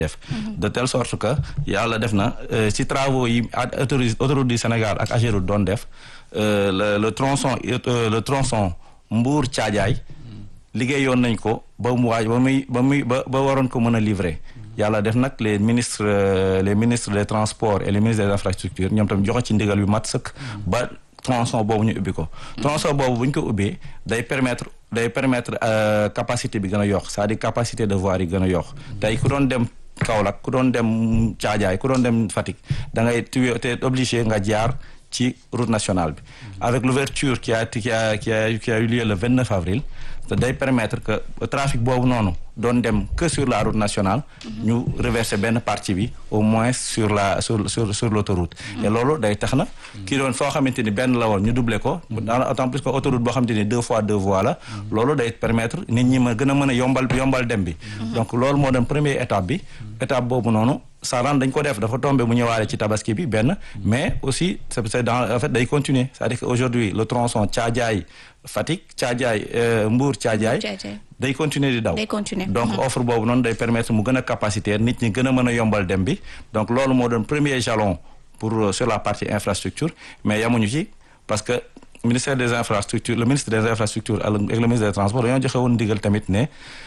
def de telle sorte que yàlla def na ci travaux yi autoroute autoroute du Sénégal ak Ageroute doon def le le tronçon le tronçon Mbour Thiadiaye liggéeyoon nañ ko ba mu waaj ba muy ba muy ba ba waroon ko mën a livrer yàlla def nag les ministres les ministres des transports et les ministres des infrastructures ñoom tam joxe ci ndigal yu mat sëkk ba tronçon boobu ñu ubbi ko tronçon boobu bu ñu ko ubbee day permettre day permettre capacité bi gën a yokk c'est-à-dire capacité de voirie yi gën a yokk tey ku doon dem Kaolack ku doon dem Thiadiaye ku doon dem Fatick da ngay tu es obligé nga jaar ci route nationale bi avec l'ouverture qui a qui a qui a qui a eu lieu le 29 avril te day permettre que trafic boobu noonu doon dem que sur la route nationale ñu reverser benn partie bi au moins sur la sur sur sur l'autoroute et loolu day tax na kii doon foo xamante ni benn la woon ñu doubler ko d'autant plus que autoroute boo xamante ni deux fois deux voies la loolu day permettre nit ñi ma gën a mën a yombal yombal dem bi donc loolu moo doon première étape bi étape boobu noonu Saran dañ ko def dafa tombé mu ñëwaale ci tabaski bi benn mais aussi c'est dans en fait day continuer c'est-à-dire que aujourd'hui le tronçon Thiadiaye Fatick Thiadiaye Mbour Thiadiaye day continuer di daw donc offre boobu noonu day permettre mu gën a capacitaire nit ñi gën a mën a yombal dem bi donc loolu moo doon premier jalon pour sur la partie infrastructure mais yamuñu ci parce que ministère des infrastructures le ministre des infrastructures ak le ministre des transports dañoo joxe woon ndigal tamit ne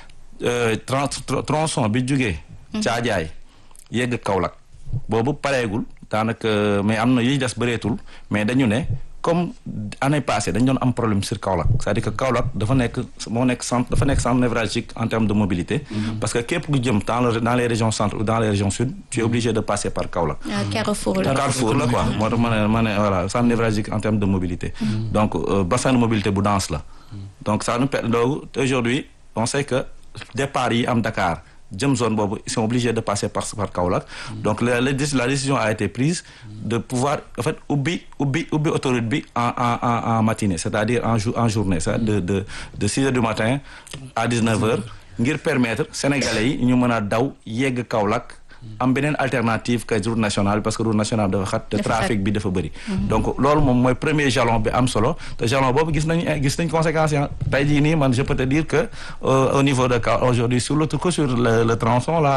tronçon bi jógee Thiadiaye yegg Kaolack boobu pareegul daanaka mais am na yi des bëreetul mais dañu ne comme année passée dañ doon am problème sur Kaolack c'est-à-dire que Kaolack dafa nekk moo nekk centre dafa nekk centre névralgique en termes de mobilité parce que képp ku jëm dans dans les régions centre ou dans les régions sud tu es obligé de passer par Kaolack Carrefour la Carrefour la quoi moo tax ma ne ma ne voilà centre névralgique en termes de mobilité donc bassin de mobilité bu dense la donc ça nous permet donc aujourd'hui on sait que départ yi am Dakar jëm zone boobu ils sont obligés de passer par par Kaolack donc la la décision a été prise de pouvoir en fait ubbi ubbi ubbi autoroute bi en en en en matinée c'est-à-dire en jour en journée c'est de de de six heures du matin à dix-neuf heures ngir permettre sénégalais yi ñu mën a daw yegg Kaolack am beneen alternative que route nationale parce que route nationale dafa xat te trafic bi dafa bëri donc loolu moom mooy premier jalon bi am solo te jalon boobu gis nañ gis nañ conséquences yi tey jii nii man je peux te dire que au niveau de Kaolack aujourd'hui sur le que sur le le tronçon là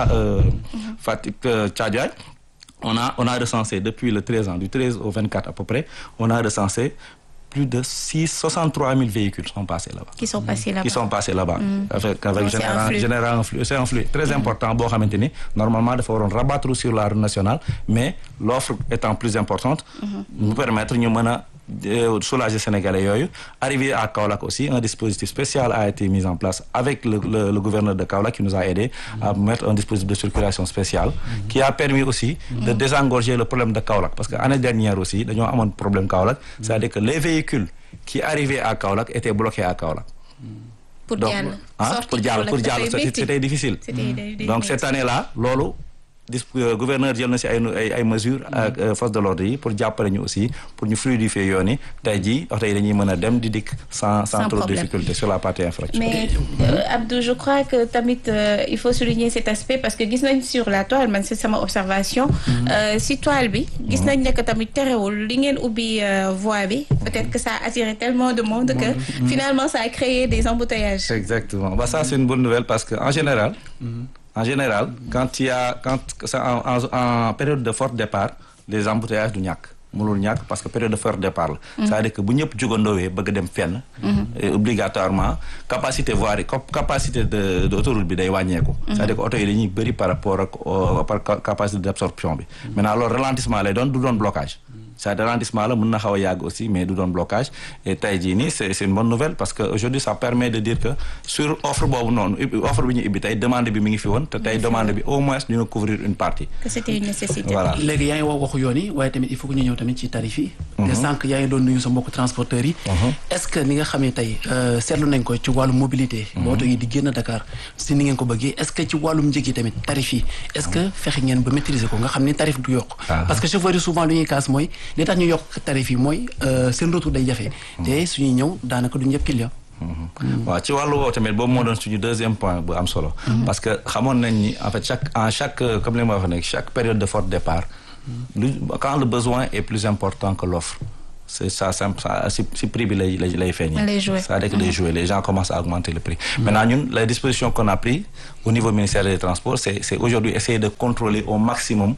Fatick Thiadiaye on a on a recensé depuis le 13 ans du 13 au 24 à peu près on a recensé plus de six soixante-trois mille véhicules sont passés là-bas. qui sont passés là-bas qui sont passés là-bas. Mm. avec avec Donc, c'est un général flux. général un flux c'est un flux très important boo xamante ni normalement dafa waroon rabattre sur la route nationale mais l'offre étant plus importante. mu permettre ñu mën a euh, soulager sénégalais yooyu arrivé à Kaolack aussi un dispositif spécial a été mis en place avec le le, le gouverneur de Kaolack qui nous a aidé à mettre un dispositif de circulation spéciale qui a permis aussi de désengorger le problème de Kaolack parce que année dernière aussi dañoo amoon problème Kaolack c'est-à-dire que les véhicules qui arrivaient à Kaolack étaient bloqués à Kaolack pour donc jàll ah sortie pour jàll Kaolack pour jàll dafay métti. c'était difficile C'était day- day donc métti. cette année-là loolu dis euh, gouverneur jël na ci ay ay ay mesures ak euh, force de l'ordre yi pour jàppale ñu aussi pour ñu fluidifier yoon yi tey jii oto yi dañuy mën a dem di dikk sans sans Sans trop de problème. difficulté sur la partie infrastructure mais euh, Abdou je crois que tamit euh, il faut souligner cet aspect parce que gis nañ sur la toile man c'est sama observation euh, si toile bi gis nañ ne que tamit terewul li ngeen ubbi euh, voie bi peut-être que ça a attiré tellement de monde que finalement ça a créé des embouteillages Exactement. Bah, ça, c'est une bonne nouvelle parce que en général, en général, quand il y a, quand c'est en, en, en période de fort départ, les embouteillages du ñàkk mënul ñàkk parce que période de fort départ la. c'est-à-dire que bu ñëpp jugandoowee bëgg dem fenn. et obligatoirement capacité voirie cap- capacité de de autoroute bi day wàññeeku. c'est-à-dire que oto yi dañuy bëri par rapport ak au- par ca- capacité d'absorption bi. maintenant loolu ralentissement lay doon du doon blocage. c'est ralentissement la mën na xaw a yàgg aussi mais du doon blocage et tey jii nii c'est c'est une bonne nouvelle parce que aujourd'hui ça permet de dire que sur offre boobu noonu ubbi- offre bi ñu ibbi tey demande bi mi ngi fi woon te tey demande bi au moins dina couvrir une partie que c'était une nécessité voilà léegi yaa ngi wax waxu yoon yi waaye tamit il faut que ñu ñëw tamit ci tarif yi te sànq yaa ngi doon nuyu sa mbokk transporteurs yi est-ce que ni nga xamee tey euh, seetlu nañ ko ci wàllum mobilité ba oto yi di génn Dakar si ni ngeen ko bëggee est-ce que ci wàllum njëg yi tamit tarif yi est-ce que fexe ngeen ba maîtriser ko nga xam ni tarif du yokk Ah. parce que chauffeurs yi souvent lu ñuy kaas mooy li tax ñu yokk tarif yi mooy euh, seen retour day jafe te suñuy ñëw daanaka du ñëpp client waaw ci wàllu woowu tamit boobu moo doon suñu deuxième point bu am solo parce que xamoon nañ ni en fait chaque en chaque euh, comme li ma wax nag chaque période de fort départ lu quand le besoin est plus important que l'offre c'est ça simple ça si si prix bi lay lay lay feeñee. Les jouets. c'est-à-dire que les jouets les gens commencent à augmenter le prix. maintenant ñun les dispositions qu'on a pris au niveau ministère des transports c'est c'est aujourd'hui essayer de contrôler au maximum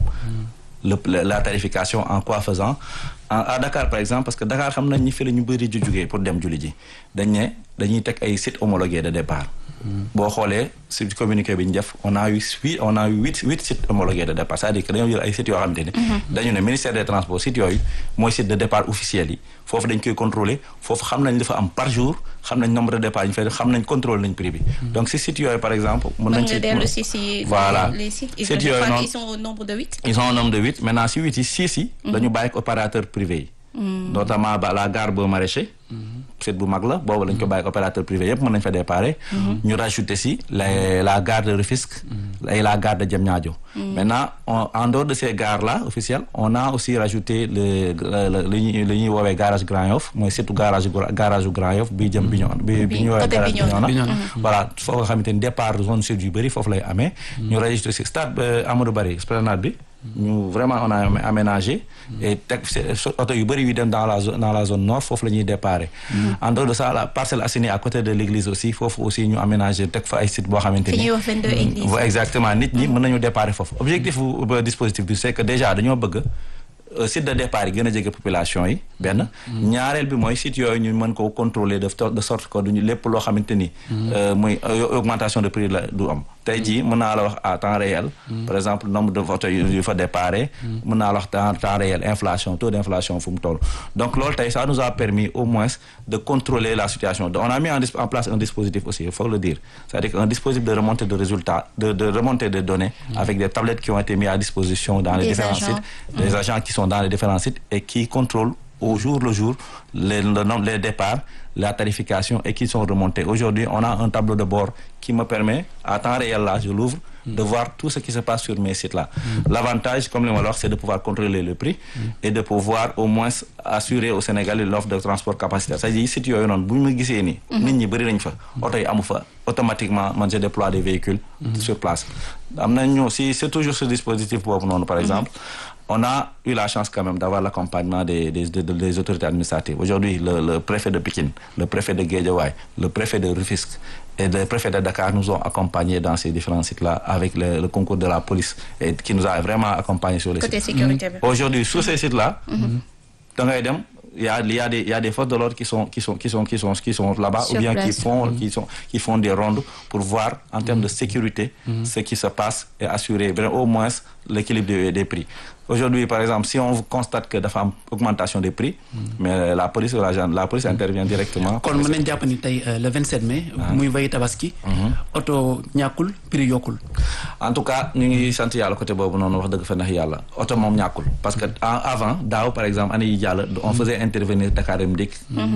le le- la tarification en quoi faisant en à Dakar par exemple parce que Dakar xam nañ ñi fi la ñu bëri ju jugee pour dem julli ji dañ ne dañuy teg ay sites homologués de départ. boo xoolee si communiqué bi ñu def on a eu huit on a eu huit huit sites homologués de départ c'est-à-dire que dañoo jël ay sites yoo xamante ni. dañu ne ministère des transports sites yooyu mooy site de départ officiel yi foofu dañ koy contrôler foofu xam nañ li fa am par jour xam nañ nombre de départ yi ñu fay def xam nañ contrôle nañ prix bi. donc si sites yooyu par exemple. mën mën nañ nga ci dellu si si voilà les sites ils, sites je yooyu crois noonu qu'ils sont au nombre de huit ils sont au nombre de huit maintenant si huit yi six yi. dañu bàyyi ak opérateur privé yi. notamment ba la gare Beaux Maraîchers. site bu mag la boobu lañ ko bàyyi ak opérateur privé yëpp mën nañ fa déparé. ñu rajouter si la la gare de Rufisque. et la gare de Diamniadio. maintenant on- en dehors de ces gares là officielles on a aussi rajouté le le li ñuy li ñuy woowee garage Grand Yoff mooy surtout garage gu- garage gu Grand Yoff bi jëm Bignona bi bi ñu woowee côté garage Bignona. Bignona. voilà foo nga xamante ni départ zone sud yu bëri foofu lay amee. ñu registré si stade euh, Amadou Barry esplanade bi. ñu vraiment on a amé- aménagé. et teg c'est- so- oto yu bëri yu dem dans la zone dans la zone nord foofu la ñuy déparé. en dehors de ça la Parcelles Assainies à côté de l'église aussi foofu aussi ñu aménagé teg fa ay sites boo xamante fi ni. ñuy wax 22 églises Ouais, exactement nit ñi mën nañu déparé foofu objectif bu bu dispositif bi c'est que déjà dañoo bëgg euh, site de départ yi gën a jege population yi benn ñaareel bi mooy site yooyu ñu mën ko contrôler de to- de sorte que duñu lépp loo xamante ni euh, muy euh, augmentation de prix la du am tey jii mën naa la wax à temps réel par exemple nombre de votes yu yu fa déparé mën naa la wax temps temps réel inflation taux d'inflation fu mu toll donc loolu tey ça nous a permis au moins de contrôler la situation on a mis en, dis- en place un dispositif aussi il faut le dire c'est-à-dire qu'un dispositif de remontée de résultats de, de remontée de données avec des tablettes qui ont été mises à disposition dans les Des différents agents. sites des agents qui sont dans les différents sites et qui contrôlent au jour le jour les, le nombre, les départs, la tarification et qui sont remontés. Aujourd'hui, on a un tableau de bord qui me permet, à temps réel là, je l'ouvre, de voir tout ce qui se passe sur mes sites-là. L'avantage, comme le malheur, c'est de pouvoir contrôler le prix et de pouvoir au moins assurer au Sénégalais l'offre de transport capacitaire. C'est-à-dire, si tu as une bu ñu ma gisee nii. nit ñi bëri nañ fa. oto yi amu fa automatiquement man je déploie des véhicules. sur place. am nañu si c'est toujours ce dispositif boobu noonu par exemple. on a eu la chance quand même d'avoir l'accompagnement des, des, des, des autorités administratives. Aujourd'hui, le, le préfet de Pékin, le préfet de Guédiawaye, le préfet de Rufisque et le préfet de Dakar nous ont accompagnés dans ces différents sites-là avec le, le concours de la police et qui nous a vraiment accompagnés sur les côté sites. sécurité bi Aujourd'hui, sur ces sites-là, da ngay dem il y a il y a des il y a des forces de l'ordre qui sont qui sont qui sont qui sont qui sont là-bas Sur ou bien qui place. font qui sont qui font des rondes pour voir en termes de sécurité ce qui se passe et assurer vraiment au moins l'équilibre des, des prix. Aujourd'hui, par exemple, si on constate que dafa am augmentation des prix, mais la police ou la gen- la police intervient directement. kon mën nañ jàpp ni tey euh, le 27 mai. muy veille tabaski. oto ñàkkul prix yokkul. en tout cas ñu ngi sant yàlla côté boobu noonu wax dëgg fa ndax yàlla oto moom ñàkkul parce que en- avant daaw par exemple année yi jàll on faisait intervenir Dakar Dem Dikk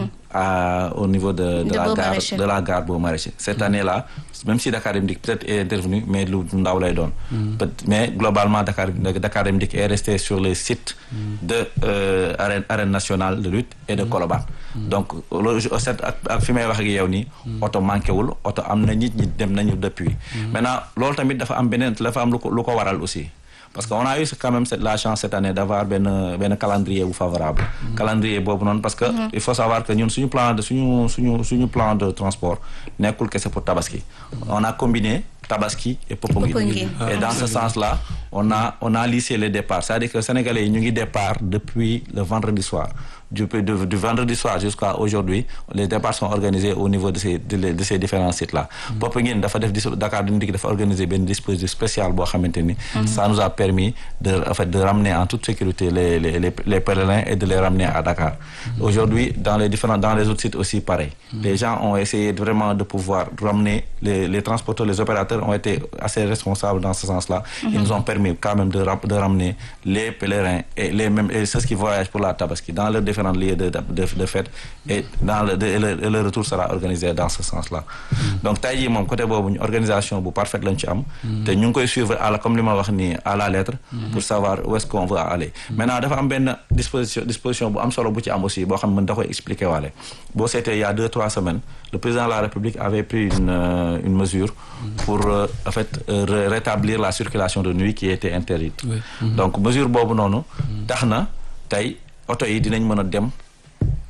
à au niveau de de De la Beaux gare Maraîchers. de la gare Beaux Maraîchers cette année là même si Dakar Dem Dikk peut-être est intervenu mais lu ndaw lay doon Peut- mais globalement Dakar Dakar Dem Dikk est resté sur les sites de euh, arène arène nationale de lutte et de Colobane donc loolu je- set ak ak fi may wax ak yow nii oto manqué wul oto am na nit ñi dem nañu depuis maintenant loolu tamit dafa am beneen dafa am lu ko lu ko waral aussi parce que on a eu quand même cette- la chance cette année d'avoir benn benn calendrier bu favorable calendrier boobu noonu parce que il faut savoir que ñun suñu plan de suñu suñu suñu plan de transport nekkul kese pour Tabaski on a combiné Tabaski et Popenguine Popenguine. et dans ce sens-là on a on a lissé les départs c'est-à-dire que Sénégalais yi ñu ngi départ depuis le vendredi soir du du, du vendredi soir jusqu'à aujourd'hui les départs sont organisés au niveau de ces de, de ces différents sites-là Popenguine dafa def dis- Dakar Dem Dikk dafa organiser benn dispositif spécial boo xamante ni ça nous a permis de en fait de ramener en toute sécurité les les les, les pèlerins et de les ramener à Dakar aujourd'hui dans les différents dans les autres sites aussi pareil les gens ont essayé de- vraiment de pouvoir ramener les les transporteurs les opérateurs ont été assez responsables dans ce sens-là ils nous ont permis quand même de ram- de ramener les pèlerins et les mêmes et ceux qui voyagent pour la Tabaski dans leurs différents lieux de de de fête et dans le de- et le, et le retour sera organisé dans ce sens-là donc tey jii moom côté boobu ñu organisation bu parfaite lañ ci am te ñu ngi koy suivre à la comme li ma wax nii à la lettre pour savoir où est-ce qu'on veut aller maintenant dafa am benn disposition disposition bu am solo bu ci am aussi boo xam ne mën da koy expliquer waale boo seetee il y a deux trois semaines le président de la République avait pris une euh, une mesure pour euh, en fait euh, ré- rétablir la circulation de nuit qui était interdite Oui. donc mesure boobu noonu tax na tey oto yi dinañ mën a dem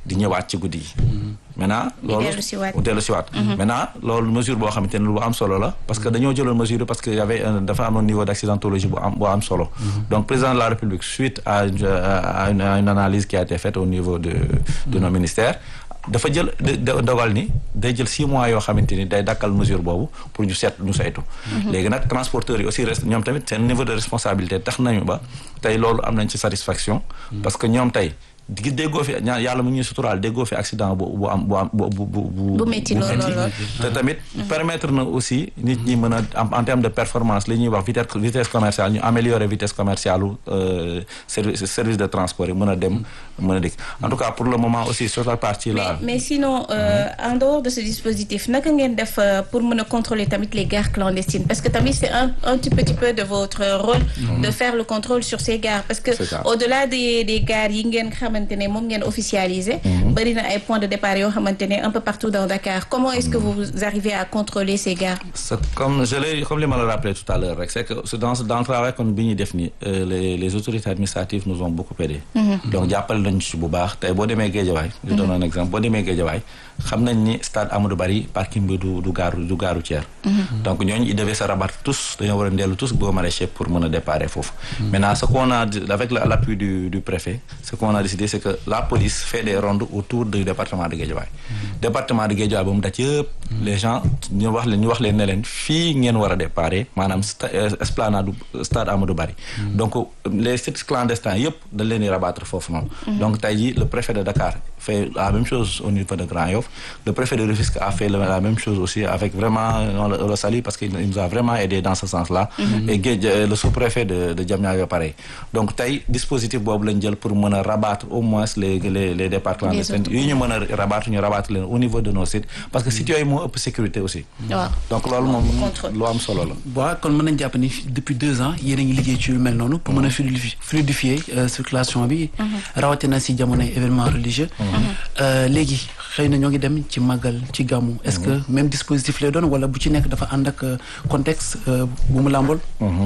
di ñëwaat ci guddi yi maintenant loolu dellu si waat. dellu si waat maintenant loolu mesure boo xamante ne lu am solo la parce que dañoo jëloon mesure yi parce que y avait un- dafa amoon niveau d'accidentologie bu am bu am solo donc président de la République suite à une, à une, à une analyse qui a été faite au niveau de de nos ministères dafa jël de- de- dogal ni day jël six mois yoo xamante ni day dakkal mesure boobu pour ñu seet ñu saytu léegi nag transporteurs yi aussi reste ñoom tamit seen niveau de responsabilité tax nañu ba tey loolu am nañ ci satisfaction parce que ñoom tey di déggoo fi ñaa yàlla mu ngi ñuy suturaal déggoo fi accident bu bu am bu am bu bu bu Bu métti lool, lool, lool. te tamit permettre na aussi nit ñi mën a am en terme de performance li ñuy wax vitesse vitesse commerciale ñu améliorer vitesse commerciale u euh, service service de transport yi mën a dem mën a dikk en tout cas pour le moment aussi sur la partie là mais mais sinon euh, en dehors de ce dispositif naka ngeen def euh, pour mën a contrôler tamit les gares clandestines parce que tamit c'est un un petit petit peu de votre rôle de faire le contrôle sur ces gares parce que C'est ça. au-delà des des gares yi ngeen xamante ne moom ngeen officialisé bari na ay points de départ yoo xamante ne un peu partout dans Dakar comment est-ce que vous arrivez à contrôler ces gares c'est comme je l'ai comme li ma la rappelé tout à l'heure rek c'est que c'est dans dans le travail kon bi ñuy def ni euh, les les autorités administratives nous ont beaucoup aidé donc jàppale nañu ci bu baax tey boo demee Guédiawaye je donne un exemple boo demee Guédiawaye xam nañ ni stade Amadou Barry parking bi du du gaaru du gaaru tiers donc ñooñu ils devaient se rabattre tous dañoo war a ndellu tous boo maraîcher pour mën a déparé foofu maintenant ce qu'on a avec la- l'appui du du préfet ce qu'on a décidé c'est que la police fait des rondes autour du département de Guédiawaye département de Guédiawaye ba mu daj yëpp les gens ñu wax leen ñu wax leen ne leen fii ngeen war a déparé maanaam sta- euh, esplanade du stade Amadou Barry donc les sites clandestins yëpp dañ leen di rabattre foofu noonu donc tey jii le préfet de Dakar fait la même chose au niveau de Grand Yoff le préfet de Rufisque a fait le- la même chose aussi avec vraiment on le, on le salue parce qu'il il nous a vraiment aidé dans ce sens-là et Guédj euh, le sous-préfet de de Diamniadio pareil donc tey dispositif boobu lañ jël pour mën a rabattre au moins les les les départs clandestins autres. yi ñu mën a rabattre ñu rabattre leen au niveau de nos sites parce que sites yooyu moo ëpp sécurité aussi waaw donc loolu moom Contrôle. lu am solo la waaw kon mën nañ jàpp ni depuis deux ans yéen a ngi liggéey ci lu mel noonu pour mën a fluidifier fluidifier euh, circulation bi rawatina si jamonoy événement religieux Euh, léegi xëy na ñoo ngi dem ci màggal ci gàmmu est-ce que même dispositif lay doon wala bu ci nekk dafa ànd ak euh, contexte euh, bu mu làmbool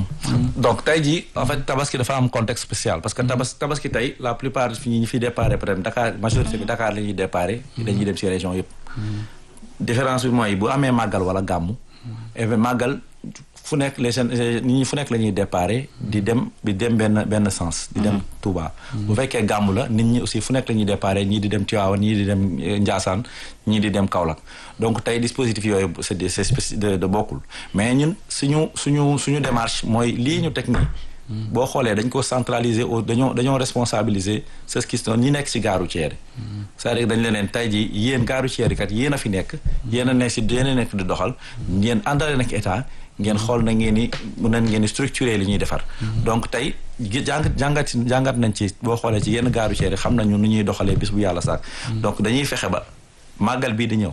donc tey jii en fait tabaski dafa am contexte spécial parce que tabas tabaski tey la plupart fi ñi fi déparé peut-être Dakar majorité bi Dakar la ñuy déparé dañuy dem ci région yëpp différence bi mooy bu amee màggal wala gàmmu et màggal fu nekk les jeunes nit ñi fu nekk la ñuy déparé di dem di dem benn benn sens di dem Touba bu fekkee gàmmu la nit ñi aussi fu nekk la ñuy déparé ñii di dem Tivaouane ñii di dem eh, Ndiassane ñii di dem Kaolack donc tey dispositif yooyu c'est des c'est spéci- de de bokkul mais ñun suñu suñu suñu démarche mooy lii ñu teg nii boo xoolee dañ ko centraliser au dañoo dañoo responsabiliser ceux qui sont ñi nekk ci gaaru ceeri c'est-à-dire dañ leen leen tey jii yéen gaaru ceeri kat yéen a fi nekk yéen a nekk ci yéen a nekk di doxal ngeen àndale nag état ngeen xool na ngeen ni mun nañ ngeen di structurer li ñuy defar donc tey gi- jàng jàngat jàngat nañ ci boo xoolee ci yenn gaaru ceeri xam nañu nu ñuy doxalee bis bu yàlla saak donc dañuy fexe ba màggal bii di ñëw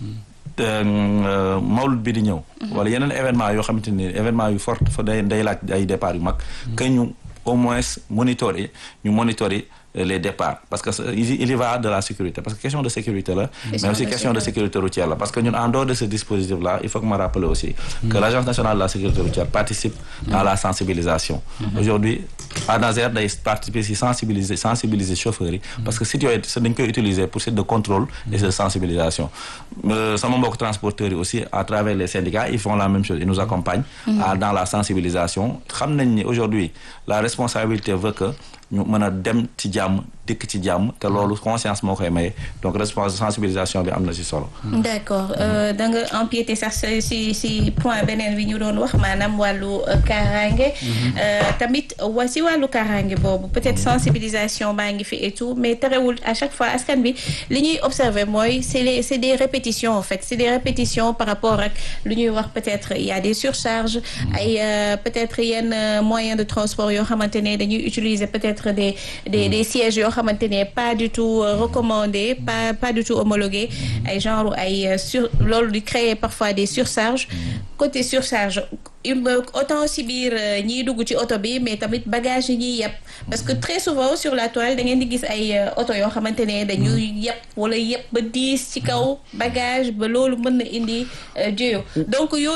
euh, mawlud bi di ñëw wala yeneen événement yoo xamante ni événement yu fort fa day day laaj ay départ yu mag que ñu au moins monitorer ñu monitorer les départs parce que c'est- il y- il y va de la sécurité parce que question de sécurité la mais aussi de question de sécurité routière la parce que ñun en dehors de ce dispositif là il faut que ma rappeler aussi que l'agence nationale de la sécurité routière participe à la sensibilisation aujourd'hui ANASER day participer si sensibiliser sensibiliser chauffeurs yi parce que sites yooyu c'est dañ koy utiliser pour site de contrôle et de sensibilisation Euh, sama mbokk transporteurs yi aussi à travers les syndicats ils font la même chose ils nous accompagnent à- dans la sensibilisation xam nañ ni aujourd'hui la responsabilité veut que ñu mën a dem ci jàmm dëkk ci jàmm te loolu conscience moo koy maye donc respons sensibilisation bi am na ci solo d'accord euh, da nga empiété sax si si si point beneen bi ñu doon wax maanaam wàllu euh, kaaraange Euh, tamit wa si wàllu kaaraange boobu peut-être sensibilisation baa ngi fi et tout mais terewul à chaque fois askan bi li ñuy observer mooy c'est les c'est des répétitions en fait c'est des répétitions par rapport ak lu ñuy wax peut-être il y a des surcharges ay euh, peut-être yenn euh, moyens de transport yoo xamante ne dañuy utiliser peut-être des des des sièges yoo xamante ne pas du tout euh, recommandés pas pas du tout homologués ay genre ay euh, sur loolu di créer parfois des surcharges côté surcharge il me autant si biir euh, ñiy dugg ci oto bi mais tamit bagage yi ñuy yeb parce que très souvent sur la toile da ngeen di gis ay euh, oto yoo xamante ne dañuy yeb wala yeb ba diis ci kaw bagage ba loolu mën na indi euh, jéyo donc yooyu yëpp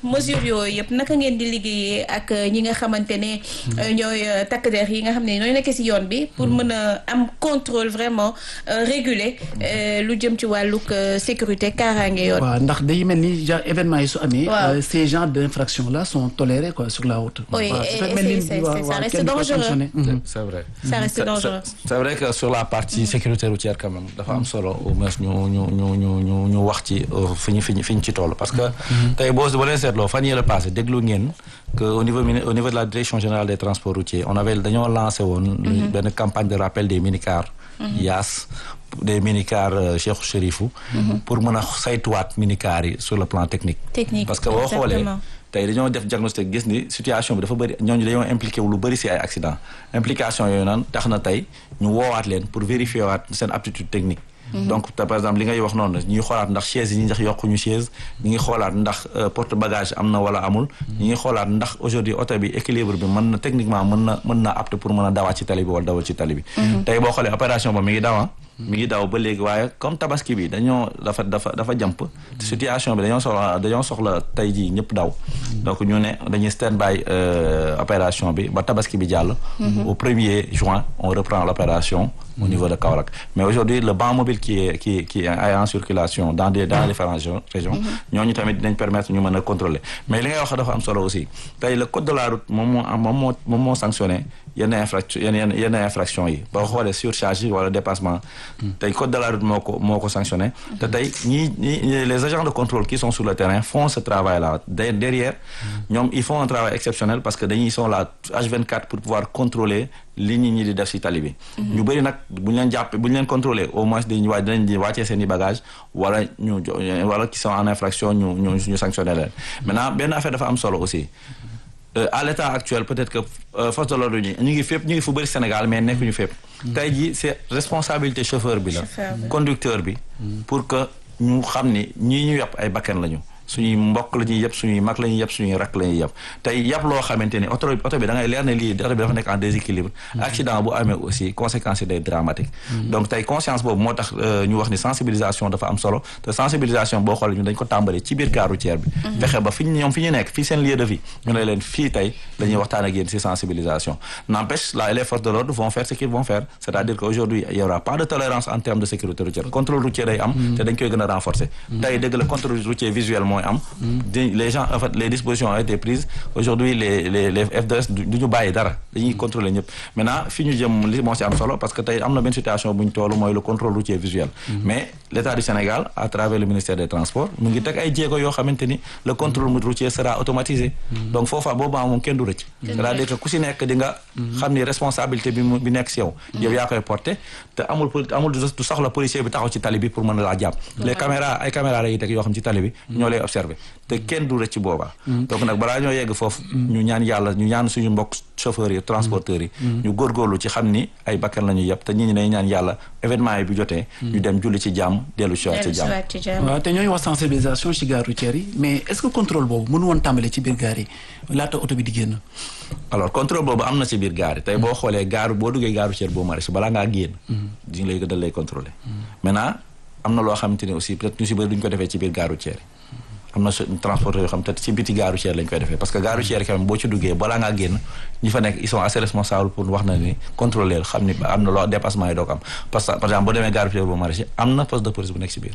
mesures yooyu yëpp naka ngeen di liggéeyee ak ñi nga xamante ne ñooy takk der yi nga xam ne ñooy nekk ci yoon bi pour mën a am contrôle vraiment réguler lu jëm ci wàllug sécurité kaaraange yoon. waaw ndax day mel ni genre événement yi su amee. waaw ces genres d'infractions là sont tolérés quoi sur la route. oui waaw et su fekkee ni- c'est- c'est- waaw, ça waaw, reste kenn du ko dangereux. sanctionné. Mhm. c'est vrai. ça reste C'est- dangereux. c'est- c'est vrai que sur la partie sécurité routière quand même dafa am solo au moins ñu ñu ñu ñu ñu ñu wax ci euh, fi ñu fi ñu fi ñu ci toll parce que tey boo boo leen seetloo fan yii la passé déglu ngeen que au niveau mini- au niveau de la direction générale des transports routiers on avait dañoo lancé woon benn campagne de rappel des minicars yaas des minicars euh, Cheikh Chérifou pour mën a saytuwaat minicars yi sur le plan technique Technique, parce que boo xoolee exactement. tey dañoo def diagnostic gis ni situation bi dafa bëri ñooñu dañoo impliqué wu lu bëri si ay accident implication yooyu naan tax na tey ñu woowaat leen pour vérifier waat seen aptitude technique donc te par exemple li ngay wax noonu ñi ngi xoolaat ndax chaise yi ñi ndax yokkuñu chaise ñi ngi xoolaat ndax euh, porte bagage am na wala amul ñi ngi xoolaat ndax aujourd'hui oto bi équilibre bi mën na techniquement mën na mën na apte pour mën a dawaat ci tali bi wala dawal ci tali bi tey boo xoolee opération ba mi ngi dawa mi ngi daw ba léegi waaye comme tabaski bi dañoo dafa dafa dafa jàmp situation bi dañoo soxla dañoo soxla tey jii ñëpp daw donc ñu ne dañuy stand by euh, opération bi ba tabaski bi jàll au premier juin on reprend l'opération au niveau de Kaolack mais aujourd'hui le banc mobile qui est qui qui est en circulation dans des dans les différentes régions régions ñooñu tamit dinañ permettre ñu mën a contrôler mais li ngay wax dafa am solo aussi tey le code de la route moom moo am moom moo moom moo sanctionné yenn infraction yenn yenn yenn infraction yi boo xoolee surcharge yi wala dépassement tey code de la route moo ko moo ko sanctionné te tey ñii ñii les agents de contrôle qui sont sur le terrain font ce travail là De- derrière ñoom ils font un travail exceptionnel parce que dañuy sont là H24 pour pouvoir contrôler li nit ñi di def ci tali bi ñu bëri nag bu ñu leen jàpp bu ñu leen contrôler au moins dañuy waa dinañ di wàccee seen i bagage wala ñu jo- wala qui sont en infraction ñu ñu ñu sanctionner leen maintenant benn affaire dafa am solo aussi Euh, à l'état actuel peut-être que euh, force de l'ordre ñi ñu ngi fépp ñu ngi fu bëri Sénégal mais nekkuñu fépp tey jii c'est responsabilité chauffeur bi la Chauffeur bi. conducteur bi pour que ñu xam ni ñii ñu yàpp ay bakkan lañu suñuy mbokk la ñuy yëpp suñuy mag la ñuy yëpp suñuy rakk la ñuy yëpp tey yàpp loo xamante ni oto oto bi da ngay leer ne lii oto bi dafa nekk en déséquilibre accident bu amee aussi conséquences yi day dramatique donc tey conscience boobu moo tax euh, ñu wax ni sensibilisation dafa am solo te sensibilisation boo xoolee ñu dañ ko tàmbali ci biir gare routière bi fexe ba fi ñu ñoom fi ñu nekk fii seen lieu de vie ñu ne leen fii tey la ñuy waxtaan ak yéen ci sensibilisation n'empêche là les forces de l'ordre vont faire ce qu'ils vont faire c'est-à-dire qu'aujourd'hui il y aura pas de tolérance en termes de sécurité routière contrôle routier day am te dañ koy gën a renforcer tey dëgg la contrôle routier visuel mooy am di- les gens en fait les dispositions ont été prises aujourd'hui les les les FDS du du ñu bàyyi dara dañuy contrôler ñëpp maintenant fi ñu jëm li moo ci am solo parce que tey am na benn situation bu ñu toll mooy le contrôle routier visuel mais l'État du Sénégal à travers le ministère des Transports mu ngi teg ay jéego yoo xamante ni le contrôle routier sera automatisé donc foofa boobaa moom kenn du rëcc c'est-à-dire que ku si nekk di nga xam ni responsabilité bi mu bi nekk si yow yow yaa koy porter te amul poli- amul du du soxla policier bi taxaw ci tali bi pour mën a laa jàpp les caméras ay caméras la yi teg yoo xam ci tali bi ñoo lay observer te kenn du rëcc boobaa donc nag balaa ñoo yegg foofu ñu ñaan yàlla ñu ñaan suñu mbokk chauffeurs yi transporteurs yi ñu góorgóorlu ci xam ni ay bakkan la ñu yëpp te ñi ñi dañu ñaan yàlla événement yi bu jotee ñu dem julli ci jàmm dellu si waat ci dellu si jàmm waat ci jàmm. waaw te ñooy wax sensibilisation ci gare routière yi mais est-ce que contrôle boobu mënu woon tàmbale ci biir gare yi laata oto bi di génn. alors contrôle boobu am na ci biir gaar yi tey boo xoolee gaaru boo duggee gaaru ceer boo maraîcher balaa ngaa génn diñu lay dal lay contrôler maintenant am na loo xamante ni aussi peut-être ñu ci bëri duñu ko defee ci biir gaaru ceer yi am na transporteur yoo xam te ci biti gaaru ceer lañ koy defee parce que gaaru ceer quand même boo ci duggee balaa ngaa génn ñi fa nekk ils sont assez responsables pour wax na ni contrôler xam ni am na loo dépassement yi doo ko am parce que par exemple boo demee gaaru ceer boo maraîcher am na poste de police bu nekk ci biir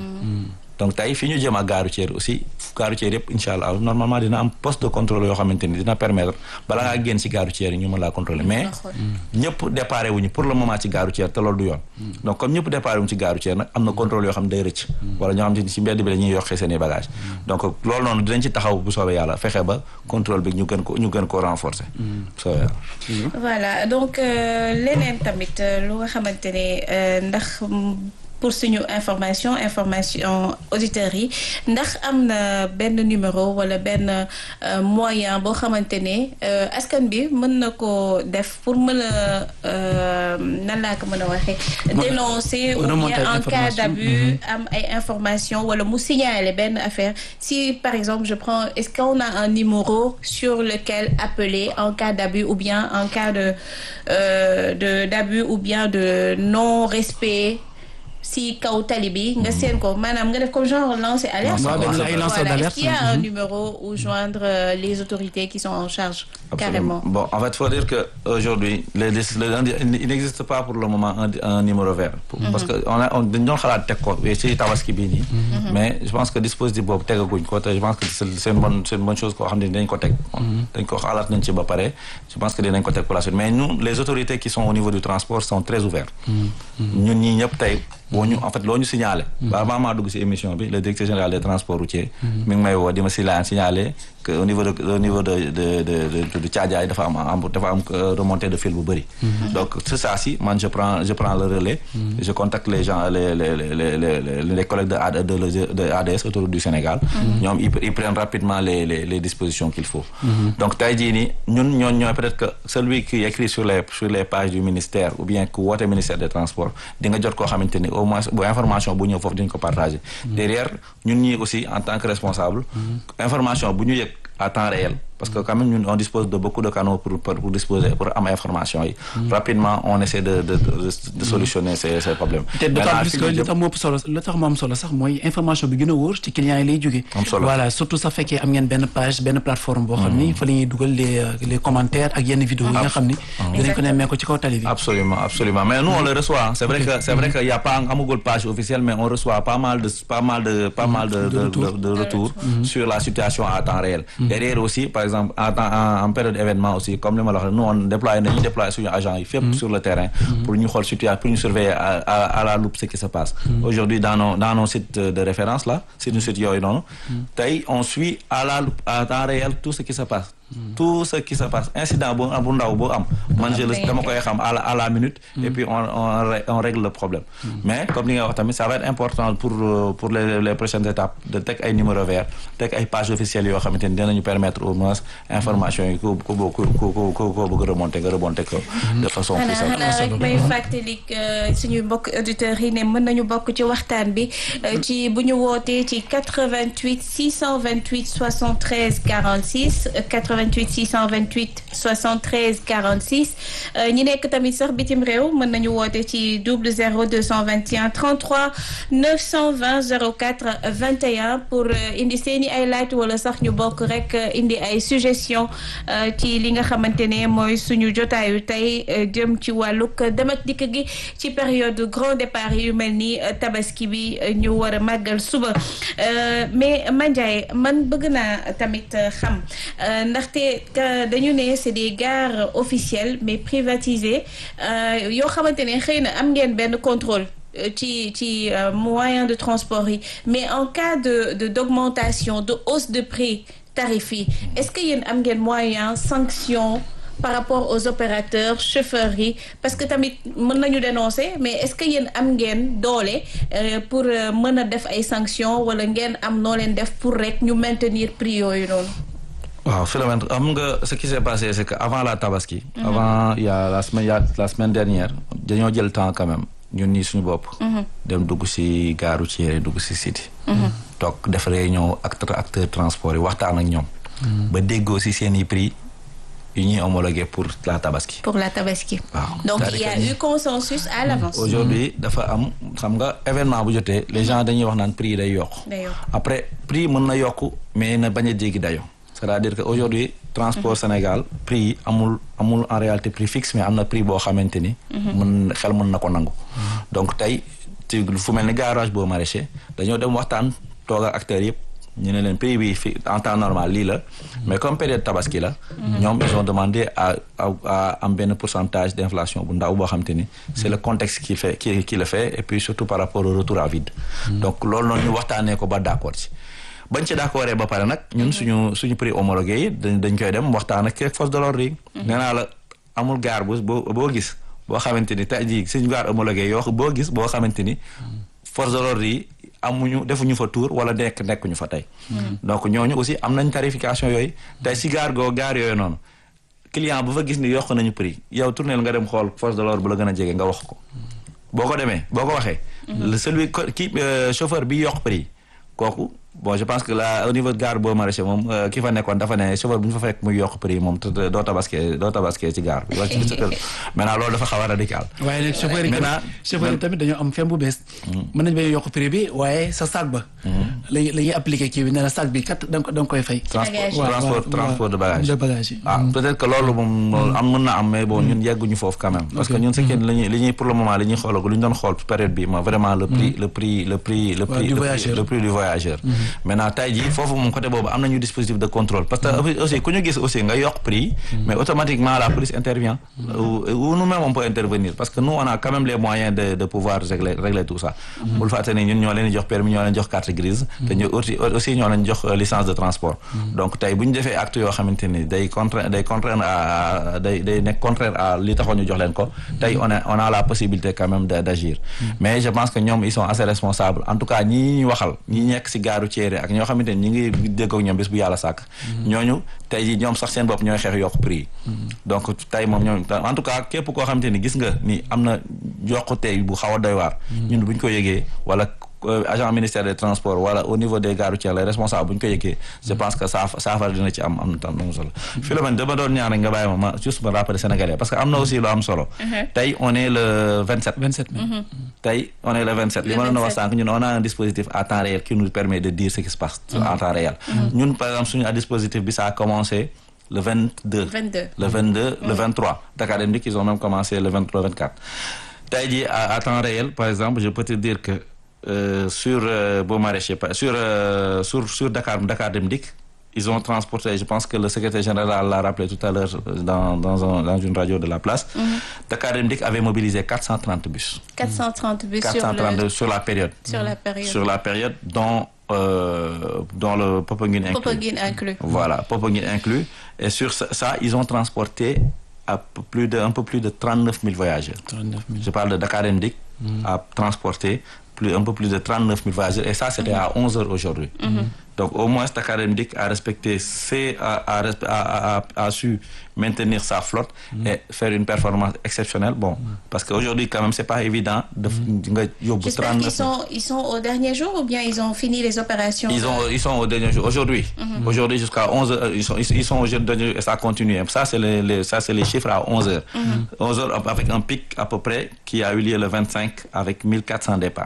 donc tey fi ñu jëm ak gaaru ceer aussi gaaru ceer yëpp incha allah normalement dina am poste de contrôle yoo xamante ni dina permettre bala ngaa génn ci gaaru ceer yi ñu mën laa contrôler mais ñëpp déparé wuñu pour le moment ci gaaru ceer te loolu du yoon donc comme ñëpp déparé wuñu ci gaaru ceer nag am na contrôle yoo xam ne day rëcc wala ñoo xam ne ci mbedd bi la ñuy yokkee seen i bagage donc loolu noonu dinañ ci taxaw bu soobee yàlla fexe ba contrôle bi ñu gën ko ñu gën koo renforcer bu soobee yàlla voilà donc euh, leneen tamit euh, lu nga xamante ne euh, ndax mm, pour suñu information information auditeurs yi ndax am na benn numéro wala benn euh, moyen boo xamante ne euh, askan bi mën na ko def pour mën a euh, nan laa ko mën a waxee dénoncer ou remonter bien en cas information. d'abus am ay information wala mu signaler benn affaire si par exemple je prends est-ce qu'on a un numéro sur lequel appeler en cas d'abus ou bien en cas de euh, de d'abus ou bien de non-respect si kaw tali bi nga seen ko maanaam nga def comme genre lancer alerte waaw benn ay lanceur voilà d'alerte. est-ce qu'il y a un numéro où joindre euh, les autorités qui sont en charge carrément Bon, en fait, il faut dire qu'aujourd'hui, les, les, les- il n'existe pas pour le moment un, un numéro vert. Pour- Parce que on a, on, dañu xalaat teg ko ci tabaski bii nii. Mais je pense que dispositif boobu tegaguñ ko te je pense que c'est c'est une bonne c'est une bonne chose koo xam ne dañ ko teg. dañ ko xalaat nañ ci ba pare je pense que dinañ ko teg pour la suite mais nous les autorités qui sont au niveau du transport sont très ouverts. ñun ñii ñëpp tey boo ñu en fait loo ñu signalé. ba avant maa dugg si émission bi le directeur général des transports routiers. mi ngi may woo di ma si laan signalé que au niveau de au niveau de de de de de Thiadiaye dafa am am dafa am euh, remontée de fil bu bëri. donc c'est ça si man je prends je prends le relais. je contacte les gens les les les les les les collègues de AD de de ADS autour du Sénégal. ñoom ils ils prennent rapidement les les les dispositions qu'il faut. donc tey jii nii ñun ñooñu ñooy peut-être que celui qui écrit sur les sur les pages du ministère ou bien ku woote ministère des transports di nga jot koo xamante ni au moins bu information bu ñëw foofu dañ ko partager. derrière ñun ñii aussi en tant que responsable. information bu ñu yëg à temps réel parce que quand même ñun on dispose de beaucoup de canaux pour pour, pour disposer pour am information yi. rapidement on essaie de de de, de solutionner ces ces problèmes. te d'autant Maintenant, plus fi que ñu li jëm- tax mu ëpp solo li tax mu am solo sax mooy information bi gën a wóor ci clients yi lay jógee Am solo. voilà surtout sax fekkee am ngeen benn page benn plateforme boo xam ni fa la ñuy dugal les euh, les commentaires ak yenn vidéo yi nga xam ni dinañ ko nemmee ko ci kaw tali bi Absolument, absolument. Mais nous, on le reçoit. C'est vrai que c'est vrai qu'il n'y a pas un Google page officielle, mais on reçoit pas mal de pas mal de pas mal de, de, de- de retours sur la situation à temps réel. Derrière aussi, par exemple, en, temps- en, en période d'événement aussi, comme le malheur, nous on déploie, nous déploie sur agents, il fait sur le terrain pour nous voir situation, pour nous surveiller à, à, à la loupe ce qui se passe. Aujourd'hui, dans nos dans nos sites de référence là, c'est nos sites yoy non. Tay, on suit à la loupe, à temps réel tout ce qui se passe. Tout ce qui se passe. Incident bon, bu ndaw bo am. Man je le dama koy xam à la, à la minute et puis on, on, ré- on règle le problème. Mais comme li nga wax tamit ça va être important pour euh, pour les, les prochaines étapes de teg ay numéro vert teg ay page officielle yoo xamante ni dinañu permettre au moins information yi ku ku ku ku ku ku bëgg remonter nga remonter ko de façon plus xanaa simple. xanaa rek may fàttali que suñuy mbokk auditeurs yi ne mën nañu bokk ci waxtaan bi euh, ci bu ñu wootee ci 88 628 73 46 euh, 88 628 73 46 euh, ñi nekk tamit sax bitim réew mën nañu woote ci double 0 221 33 920 04 21 pour euh, indi seeni ay laaj wala sax ñu bokk rek euh, indi ay suggestion euh, ci li nga xamante ne mooy suñu jotaayu tey euh, jëm ci wàllug dem ak dikk gi ci période grand départ yu mel ni euh, tabaski bi euh, ñu war a màggal suba Euh, mais Mandiaye man bëgg naa tamit euh, xam euh, ndaxte que dañu ne c'est des gares officielles mais privatisées euh, yoo xamante ne xëy na am ngeen benn contrôle euh, ci ci euh, moyen de transport yi mais en cas de de d'augmentation de hausse de prix tarif yi est-ce que yéen am ngeen moyen sanction par rapport aux opérateurs chauffeurs yi parce que tamit mën nañu dénoncer mais est-ce que yéen am ngeen doole euh, pour euh, mën a def ay sanctions wala ngeen am noo leen def pour rek ñu maintenir prix yooyu noonu. waaw Philomène am nga ce qui s'est passé c'est que avant la tabaski. avant il y a la semaine il y a la semaine dernière dañoo jël temps quand même ñun ñii suñu bopp. dem dugg ci gare routière dugg ci city. toog def réunion ak acteur transport yi waxtaan ak ñoom. ba déggoo ci seeni prix yu ñuy homologué pour la tabaski. pour la tabaski. waaw donc il y c'est-à-dire a que eu consensus à l'avance. aujourd'hui dafa am xam nga événement bu jotee les gens dañuy wax naan prix yi day yokk. Day yokk. après prix mën na yokk mais na bañ a jéggi dayo c'est-à-dire que aujourd'hui transport Sénégal prix yi amul amul en réalité prix fixe mais am na prix boo xamante ni. mën xel mën na ko nangu. donc tey ci fu mel ni garage boo maraîcher dañoo dem waxtaan toog ak acteurs yëpp ñu ne leen prix bi fi en temps normal lii la mais comme période tabaski la. ñoom ils ont demandé à à à am benn pourcentage d'inflation bu ndaw boo xamante ni. c'est le contexte qui fait qui qui le fait et puis surtout par rapport au retour à vide. donc loolu noonu ñu waxtaanee ko ba d'accord ci. bañ ci d'accord ba pare nag ñun suñu suñu prix homologué yi dañ dañ koy dem waxtaan ak force de l'ordre yi. nee naa la amul gaar bu boo boo gis boo xamante ni tey jii suñu gaar homologué yoo boo gis boo xamante ni force de l'ordre yi amuñu defuñu fa tour wala nekk nekkuñu fa tey. donc ñooñu aussi am nañ tarification yooyu tey si gaar goo gaar yooyu noonu client bu fa gis ni yokk nañu prix yow tournel nga dem xool force de l'ordre bu la gën a jege nga wax ko. boo ko demee boo ko waxee. le celui ki chauffeur bi yokk prix kooku bon je pense que là au niveau de gare boo maraîcher moom euh, ki fa nekkoon dafa ne chauffeur bu ñu fa fekk muy yokk prix moom te te doo tabaskee doo tabaskee ci gare bi wala ci sa kër maintenant loolu dafa xaw a radical waaye nag chauffeur yi Maintenant- tamit chauffeur yi tamit dañoo am fem bu bees mën nañ bañ yokk prix bi waaye sa sac ba lañu la ñuy appliqué kii bi ne la sac bi kat da nga ko da nga koy fay transport bagage. waaw, transport waaw, transport de waaw, bagage de bagage yi. ah peut-être que loolu moom loolu am mën na am mais bon ñun yegguñu foofu quand même parce que ñun c'est que li ñuy li ñuy pour le moment li ñuy xoolagu li ñu doon xool période bi mooy vraiment le prix le prix le prix le Ouais, prix du le prix- voyageur. le prix du voyageur maintenant tey jii foofu moom côté boobu am nañu dispositif de contrôle parce que aussi ku ñu gis aussi nga yokk prix mais automatiquement la police intervient ou ou nous-mêmes on peut intervenir parce que nous on a quand même les moyens de de pouvoir régler régler tout ça bul fàtte ni ñun ñoo leen di jox permis ñoo leen jox carte grise te ñu aussi aussi ñoo leen jox euh, licence de transport donc tey bu ñu defee acte yoo xamante ni day contraire day contraire à day day nekk contraire à li taxoon ñu jox leen ko tey on a on a la possibilité quand même de d'agir mais je pense que ñoom ils sont assez responsables en tout cas ñi ñuy waxal ñi nekk si gaaru Thiéré ak ñoo xamante ni ñi ngi déggoog ñoom bis bu yàlla sàkk ñooñu tey ji ñoom sax seen bopp ñooy xeex yokk prix yi donc tey moom ñoom en tout cas képp koo xamante ni gis nga ni am na yokkute bu xaw a doy waar ñun bu ñu ko yëgee wala euh, agent ministère des transports wala au niveau des gares routières les responsables bu ñu ko yëgee je pense que saaf saafara dina ci am am na tam am solo Philomène dama doon ñaan rek nga bàyyi ma ma juste ma rappeler sénégalais parce que am na aussi lu am solo tey on est le 27 27 mai tey on est le 27 li Le ma doon wax 27. sànq ñun on a un dispositif à temps réel qui nous permet de dire ce qui se passe en temps réel ñun par exemple suñu dispositif bi ça a commencé le 22 22. le 22 le 23 Dakar Dem Dikk ils ont même commencé le 23 24 tey jii à, à temps réel par exemple je peux te dire que euh, sur euh, Beaux Maraîchers par- sur euh, sur sur Dakar Dakar Dem Dikk ils ont transporté je pense que le secrétaire général l'a rappelé tout à l'heure euh, dans dans un, dans une radio de la place Dakar Dem Dikk avait mobilisé 430 bus 430 bus sur, 430 le, sur la période sur la période. sur la période dont euh, dont le Popenguine inclus Popenguine inclus. voilà, Popenguine inclus. Et sur ça, ça, ils ont transporté à peu plus de, un peu plus de 39 000 voyageurs. 39 000 Je parle de Dakar Mdik a transporté plus, un peu plus de 39 000 voyageurs. Et ça, c'était à 11 heures aujourd'hui. Donc, au moins, Dakar Mdik a respecté, ses, a, a, respe- a, a- a su maintenir sa flotte et faire une performance exceptionnelle. Bon, parce qu'aujourd'hui, quand même, c'est pas évident de nga yóbbu J'espère 39 qu'ils sont, ils sont au dernier jour ou bien ils ont fini les opérations Ils, ont, ils sont au dernier jour. Aujourd'hui, aujourd'hui jusqu'à 11 heures, ils sont, ils, ils sont au dernier jour et ça continue. Ça, c'est les, les- ça, c'est les chiffres à 11 heures. 11 heures avec un pic à peu près qui a eu lieu le 25 avec 1400 départs.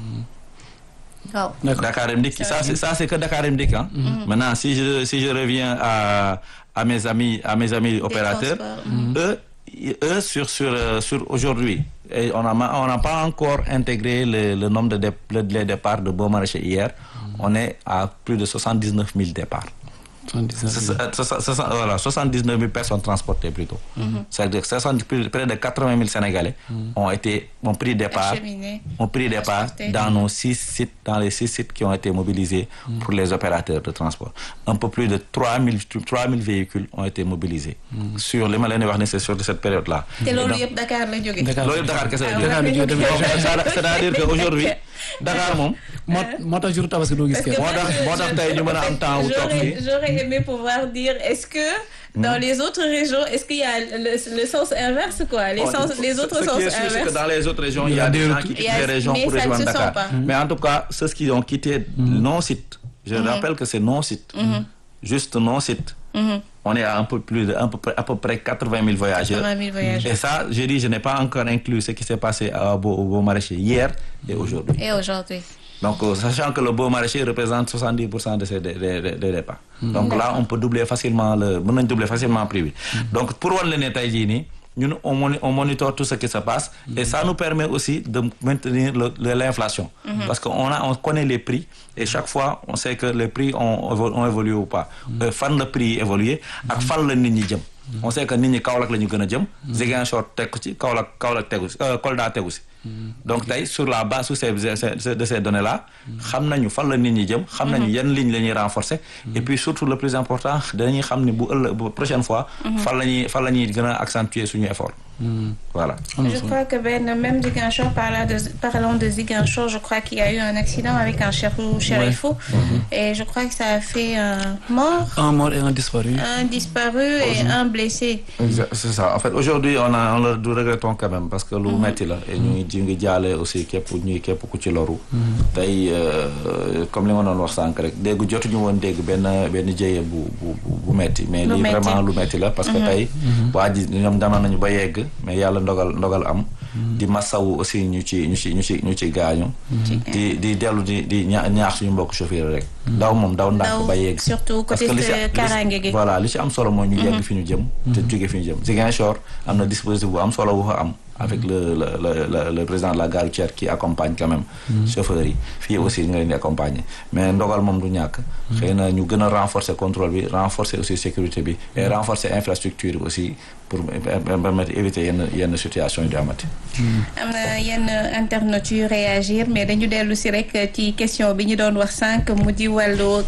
Waaw. D'accord. Dakar Mdik, ça, c'est, ça, c'est que Dakar Mdik. Hein. Maintenant, si je, si je reviens à, à mes amis, à mes amis opérateurs, transports. eux, i- eux, sur, sur, euh, sur aujourd'hui, et on n'a ma- on n'a pas encore intégré le, le nombre de dé- le- les départs de Beaumarchais hier. On est à plus de 79 000 départs. 79 C'est- 000. c'est- c'est- c'est- voilà, 79 000 personnes transportées plutôt. C'est-à-dire que 60 plus- près de 80 000 Sénégalais ont été ont pris départ, Acheminés. ont pris départ Transportés. dans nos six sites, dans les six sites qui ont été mobilisés pour les opérateurs de transport. Un peu plus de 3 000, 3 000 véhicules ont été mobilisés sur les malins c'est sur cette période-là. te Et loolu donc, yëpp Dakar la jóge. Dakar. loolu yëpp Dakar kese la Ah, jógee. Dakar la jógee tamit. Donc, c'est- c'est-à-dire qu'aujourd'hui Dakar moom moo moo tax jour tabaski doo gis Parce que kenn. moo tax moo tax tey ñu mën a am temps wu toog J'aurais fii. j'aurais aimé pouvoir dire est-ce que dans les autres régions est-ce qu'il y a le, le sens inverse quoi les Bon, sens il faut- les autres ce sens qui est sûr, c'est que inverses dans les autres régions, il y a des gens qui Il quittent y a- les régions mais pour ça ne rejoindre se sent Dakar. pas. Mais en tout cas, ceux qui ont quitté non-site, je rappelle que c'est non-site, juste non-site. On est à un peu plus de, un peu, près- à peu près 80 000 voyageurs. 80 000 voyageurs. Et ça, je dis, je n'ai pas encore inclus ce qui s'est passé à Beau, au Beau Maraîcher hier et aujourd'hui. et aujourd'hui Donc, euh, sachant que le beau maraîcher représente 70% de ces dé- dé- dé- des départs. Donc là, on peut doubler facilement le, mën nañ doubler facilement le prix bi. Donc, pour wan la ne tey jii nii, ñun on, moni- on monitor tout ce qui se passe et ça nous permet aussi de maintenir le- le- l'inflation. Parce qu'on a, on connaît les prix et chaque fois, on sait que les prix ont, évo- ont évolué ou pas. Euh, fan le prix évolué ak fan la nit ñi jëm. On sait que nit ñi Kaolack la ñu gën a jëm. Ziguinchor tegu ci Kaolack Kaolack tegu ci euh, Kolda tegu ci. donc tey sur la base sur ces ces- de ces données là xam nañu fan la nit ñi jëm xam nañu yan ligne la ñuy renforcer et puis surtout le plus important dañuy xam ni bu ëllëg bu prochaine fois fan la ñuy fan la ñuy gën a accentuer suñu effort voilà Je crois que Ben, même Ziguinchor, parlant de, parlant de Ziguinchor, je crois qu'il y a eu un accident avec un chérifou, chérifou et je crois que ça a fait un mort, un mort et un disparu. un disparu et un blessé. Exa- c'est ça en fait aujourd'hui on a on le du regrettons quand même parce que lu metti la et ñu ngi ji ngi jaale aussi képp ñuy képp ku ci loru tey euh, comme li ma doon wax sànq rek dégg jotuñu woon dégg benn benn jëye bu bu bu bu metti mais Lu lii metti. vraiment lu metti la parce que tey waa ji ñoom demoon nañu ba yegg mais yàlla ndogal ndogal am di masawu aussi ñu ci ñu ci ñu ci ñu ci gaañu di di dellu di di ña- ñaax suñu mbokk chauffeur rek daw moom daw ndànk Daw, ba yegg surtout Parce côté que li ci- euh, li ci- kaaraange gi. voilà li ci am solo mooy ñu yegg fi ñu jëm te jóge fi ñu jëm Ziguinchor am na dispositif bu am solo bu fa am avec le le le le, le président de la gare routière qui accompagne quand même chauffeurs yi fii aussi nga leen di accompagner mais ndogal moom du ñàkk xëy na ñu gën a renforcer contrôle bi renforcer aussi sécurité bi et renforcer infrastructure bi aussi pour permettre éviter yenn yenn situation yi di amati am na yenn internautes yu réagir mais dañu dellu si rek ci question bi ñu doon wax sànq mu di wàllug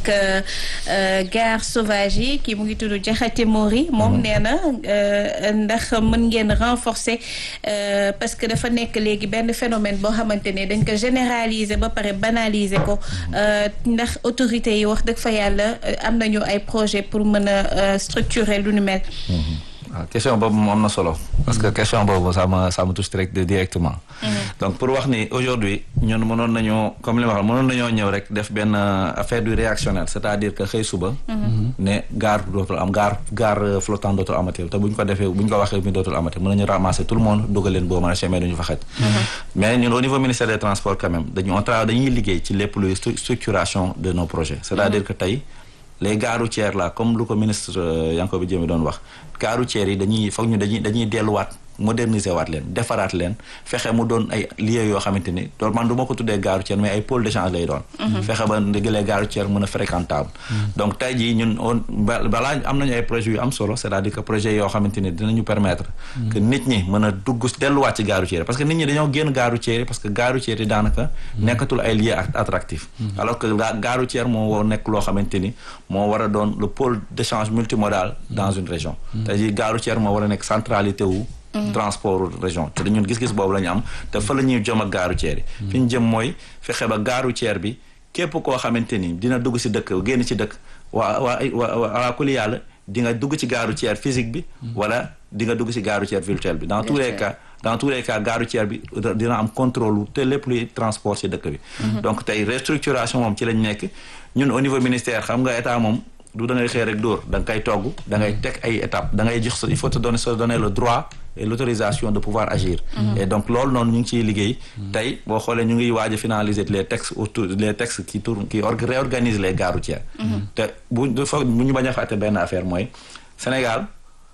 euh, gare sauvage yi kii mu ngi tudd Jaxate Mori moom nee na euh, ndax mën ngeen renforcer euh, parce que dafa nekk léegi benn phénomène boo xamante ne dañ ko généraliser ba pare banaliser ko euh, ndax autorités yi wax dëgg fa yàlla euh, am nañu ay projet pour mën a euh, structurer lu nu mel waaw question boobu moom am na solo parce que question boobu ça me ça me touche direct directement donc pour wax ni aujourd'hui ñun mënoon nañoo comme li ma wax mënoon nañoo ñëw rek def benn euh, affaire du réactionnaire c'est-à-dire que xëy suba ne gare dootul am gare gare flottante dootul amati te bu ñu ko defee bu ñu ko waxee mi dootul amati mën nañu ramasser tout le monde dugal leen boo mën a chemin duñu fa xaj mais ñun au niveau ministère des transports quand même dañu on travaille dañuy liggéey ci lépp luy stru- structuration de nos projets c'est-à-dire que tey les gares routières là comme lu ko ministre euh, Yankhoba Diémé doon wax gares routières yi dañuy foog ñu dañuy dañuy delluwaat moderniser waat leen defaraat leen fexe mu doon ay lieux yoo xamante ni doon man du ma ko tuddee gare routière mais ay pôle d'échange lay doon fexe ba ndëgg les gares routières mën a fréquentable donc tey jii ñun on ba- balaa am nañu ay projets yu am solo c'est-à-dire que projet yoo xamante ni dinañu permettre que nit ñi mën a dugg delluwaat ci gare routière parce que nit ñi dañoo génn gare routière parce que gare routière yi daanaka nekkatul ay lieux at- attractifs alors que la gare routière moo war nekk loo xamante ni moo war a doon le pôle d'échange multimodal dans une région tey jii gare routière moo war a nekk centralité wu transport région te ñun gis-gis boobu la ñu am te fa la ñuy jëm ak gare routière yi fi ñu jëm mooy fexe ba gare routière bi képp koo xamante ni dina dugg si dëkk génn ci dëkk waa waa waa waa kuli yàlla di nga dugg ci gare routière physique bi wala di nga dugg ci gare routière virtuelle bi dans tous les cas dans tous les cas gare routière bi dina am contrôle te lépp luy transport ci dëkk bi donc tey restructuration moom ci lañ nekk ñun au niveau ministère xam nga état moom du da ngay xëy rek dóor da nga koy togg da ngay teg ay étapes da ngay jox sa il faut te donner se donner le droit et l'autorisation de pouvoir agir et donc loolu noonu ñu ngi ciy liggéey tey boo xoolee ñu ngi waaj a finaliser les textes autour les textes qui tournent qui org- réorganisent les gares routières te bu foog bu ñu bañ a fàtte benn affaire mooy Sénégal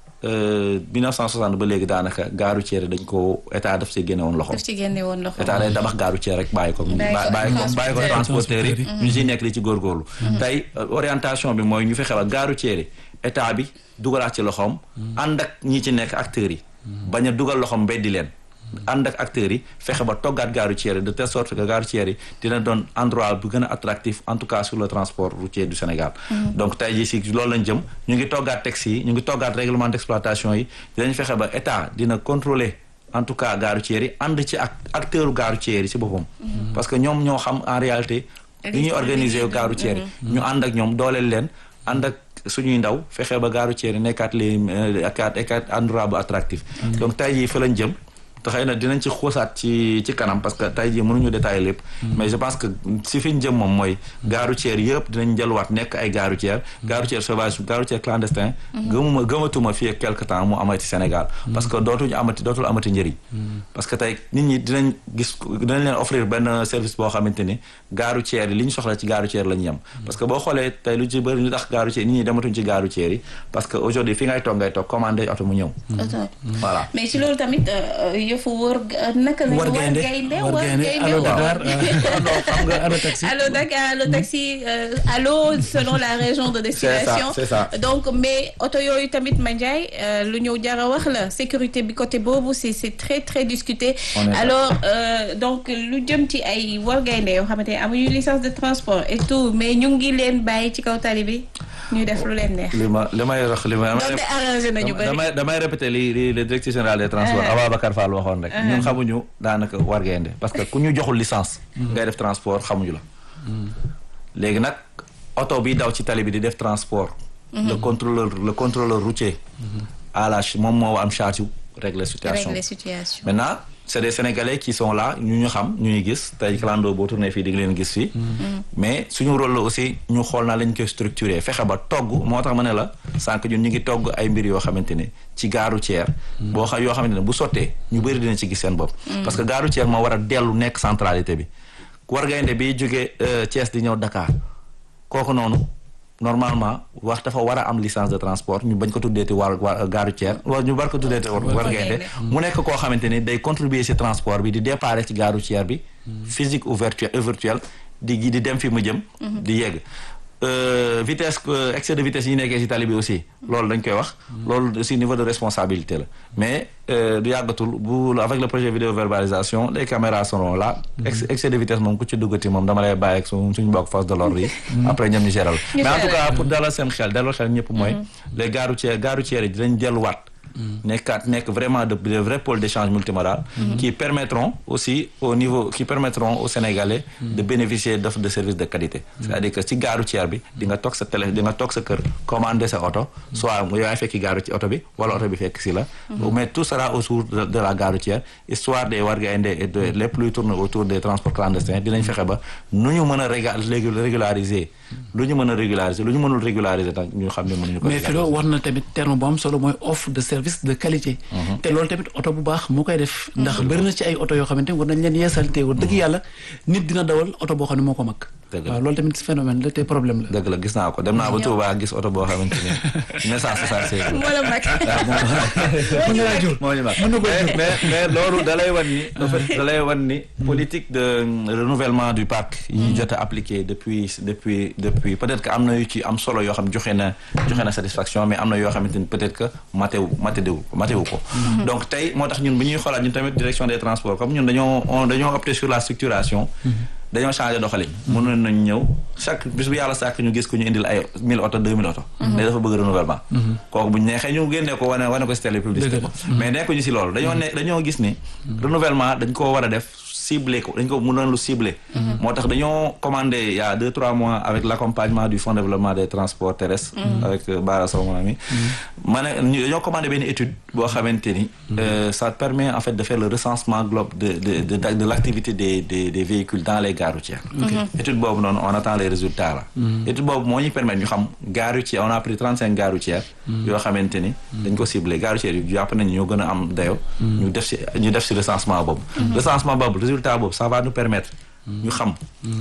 euh, 1960 ba léegi daanaka gare routière dañ ko état daf ci génne woon loxo daf ci génne woon loxo. état day tabax gare routière rek bàyyi ko Bàyyi ko bàyyi ko bàyyi ko transporteurs yi transporteurs ñu siy nekk li ci góorgóorlu tey euh, orientation bi mooy ñu fexe ba gare routière yi état bi dugalaat ci loxoom ànd ak ñi ci nekk acteurs yi bañ a dugal loxoom beddi leen ànd ak acteurs yi fexe ba toggaat gare routière yi de telle sorte que gare routière yi dina doon endroit bu gën a attractif en tout cas sur le transport routier du Sénégal donc tey jii si loolu lañ jëm ñu ngi toggaat textes yi ñu ngi toggaat règlement d'exploitation yi dinañ fexe ba état dina contrôler en tout cas gare routière yi ànd ci ak acteur gare routière yi ci boppam parce que ñoom ñoo xam en réalité li ñuy organiser gare routière yi ñu ànd ak ñoom dooleel leen ànd ak suñuy ndaw fexe ba gare routière yi nekkaat les nekkaat nekkaat endroit bu attractif donc tey jii fa lañ jëm te xëy na dinañ ci xuusaat ci ci kanam parce que tey jii mënuñu détailler lépp mais je pense que si fi ñu jëm moom mooy gare routière yëpp dinañ jëluwaat nekk ay gare routière gare routière sauvage gare routière clandestin gëmuma gëmatuma fii ak quelque temps mu amati Sénégal parce que dootuñu amati dootul amati njëriñ parce que tey nit ñi dinañ gis dinañ leen offrir benn service boo xamante ni gare routière yi li ñu soxla ci gare routière la ñu yem parce que boo xoolee tey lu ci bëri ñu tax gare routière nit ñi dematuñ ci gare routière yi parce que aujourd'hui fi ngay toog ngay toog commandé oto mu ñëw Auto. voilà mais ci loolu tamit euh, yëfu wër naka la war gaynde war gaynde allo Dakar non xam nga allo taxi Allo Dakar, allo taxi, euh, allo selon la région de destination. c'est ça. Donc mais oto yooyu tamit Mandiaye euh, lu ñëw jara wax la sécurité bi côté boobu c'est c'est très très discuté. On est Alors euh, donc lu jëm ci ay war gaynde yoo xamante ne amuñu licence de transport et tout mais ñu ngi leen bàyyi ci kaw tali bi. ñuy def lu leen neex. li ma li may wax li ma donte arrangé nañu bëri. damay damay répété li li le directeur général des transports Ababacar Fall waxoon rek ñun xamuñu daanaka wargaynde parce que ku ñu joxul licence ngay def transport xamuñu la léegi nag oto bi daw ci tali bi di def transport le contrôleur le contrôleur routier à la moom moo am charge yu régler situation régler situation. maintenant c'est des sénégalais qui sont là ñu ñu xam ñu ñu gis tey clando boo tourné fii di nga leen gis fii mais suñu rôle la aussi ñu xool naa lañ koy structuré fexe ba togg moo tax ma ne la sànq ñun ñu ngi togg ay mbir yoo xamante ne ci gaaru ceer boo xam yoo xamante ne bu sottee ñu bëri dina ci gis seen bopp parce que gaaru ceer moo war a dellu nekk centralité bi war gaynde bi jógee Thiès di ñëw Dakar kooku noonu normalement wax dafa war a am licence de transport ñu bañ ko tuddeeti war war gaaru ceer wala ñu war ko tuddeeti war war gaynde mu nekk koo xamante ni day contribuer ci transport bi di départ ci gaaru ceer bi physique ou virtuel virtuel di di dem fi mu jëm di yegg vitesse excès de vitesse yi nekkee ci tali bi aussi loolu dañ koy wax loolu aussi niveau de responsabilité la mais du yàggatul bu avec le projet vidéo verbalisation les caméras seront là excès de vitesse moom ku ci duggati moom dama lay bàyyi ak su suñu bokk force de l'ordre yi après ñoom ñu géral mais en tout cas pour dalal seen xel dalal xel ñëpp mooy les gares routières gares routières yi dinañ delluwaat nekkaat nekk vraiment de de vrais pôles d'échange multimodal qui permettront aussi au niveau qui permettront aux Sénégalais de bénéficier d'offres de services de qualité c'est-à-dire que ci gare routière bi di nga toog sa télé di nga toog sa kër commander sa oto soit yow yaay fekki gare ci oto bi wala oto bi fekk si la mais tout sera autour de la gare routière histoire des wargaynde et de lépp luy tourner autour des transports clandestins dinañ fexe ba nu ñu mën a régulariser lu ñu mën a régulariser lu ñu mënul régulariser nag ñu xam ne mënuñu ko mais fi loo war na tamit terme bu am solo mooy offre de service de qualité te loolu tamit oto bu baax moo koy def ndax bëri na ci ay oto yoo xamante war nañ leen yeesal te war dëgg yàlla nit dina dawal oto boo xam ne moo ko mag waaw loolu tamit phénomène la te problème la dëgg la gis naa ko dem naa ba Touba gis oto boo xamante ni naissance soixante-seize moo la mag mën na laa jur moo ñu mag mën na ko jur mais mais loolu da lay wan ni en fait da lay wan ni politique de renouvellement du parc yi ñu jot a appliqué depuis depuis depuis peut-être que am na yu ci am solo yoo xam joxe na joxe na satisfaction mais am na yoo xamante ni peut-être que matewu matewu matewu ko donc tey moo tax ñun bu ñuy xoolaat ñun tamit direction des transports comme ñun dañoo dañoo opté sur la structuration dañoo changé doxalin mënoon nañ ñëw chaque bis bu yàlla sàkk ñu gis ko ñu indil ay mille oto deux mille oto mais dafa bëgg renouvellement kooku bu ñu neexee ñu génnee ko wane wane ko si télé publicité ko mais nekkuñu si loolu dañoo ne dañoo gis ni renouvellement dañ koo war a def ciblé ko dañ ko mënoon lu ciblé moo tax dañoo commandé il y a deux trois mois avec l'accompagnement du fonds de développement des transports terrestres avec Bara Sow mon ami ma ne dañoo commandé benn étude boo xamante ni ça permet en fait de faire le recensement globe de de de de l'activité des des des véhicules dans les gares routières étude boobu noonu on attend les résultats là étude boobu moo ñu permettre ñu xam gares routières on a pris trente cinq gares routières yoo xamante ni dañ ko ciblé gares routières yu jàpp nañu ñoo gën a am dayo ñu def si ñu def si recensement boobu recensement boobu résultat boobu ça va nous permettre ñu xam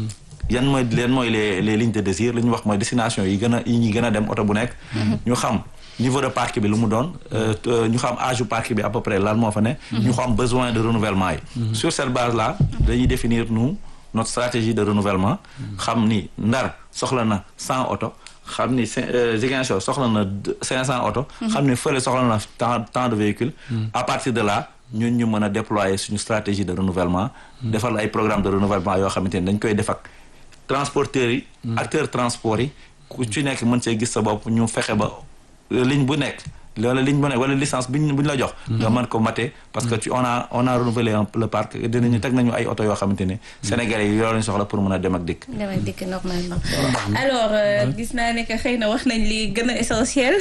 yan mooy leen mooy les les lignes de désir li ñu wax mooy destination yi gën a yi ñuy gën a dem oto bu nekk ñu xam niveau de parc bi lu mu doon ñu xam âge du parc bi à peu près lan moo fa ne ñu xam besoin de renouvellement yi sur cette base là dañuy définir nous notre stratégie de renouvellement xam ni Ndar soxla na cent oto xam ni Ziguinchor soxla na cinq cent oto xam ni fële soxla na tant tant de véhicules à partir de là ñun ñu mën a déployer suñu stratégie de renouvellement defal ay programme de renouvellement yoo xamante ni dañ koy def ak transporteurs yi acteurs transport yi ku ci nekk mën see gis sa bopp ñu fexe ba ligne bu nekk wala ligne bu nekk wala licence biñ buñ la jox nga mën ko mater parce que tu on a on a renouvelé le parc dinañu teg nañu ay oto yoo xamante ne sénégalais yi yoo lañu soxla pour mën a dem ak dikk dem ak dikk normalement alors gis naa ne que xëy na wax nañ li gën a essentiel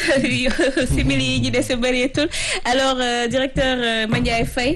simili yi ñu dese bëreetul alors directeur Mandiaye Faye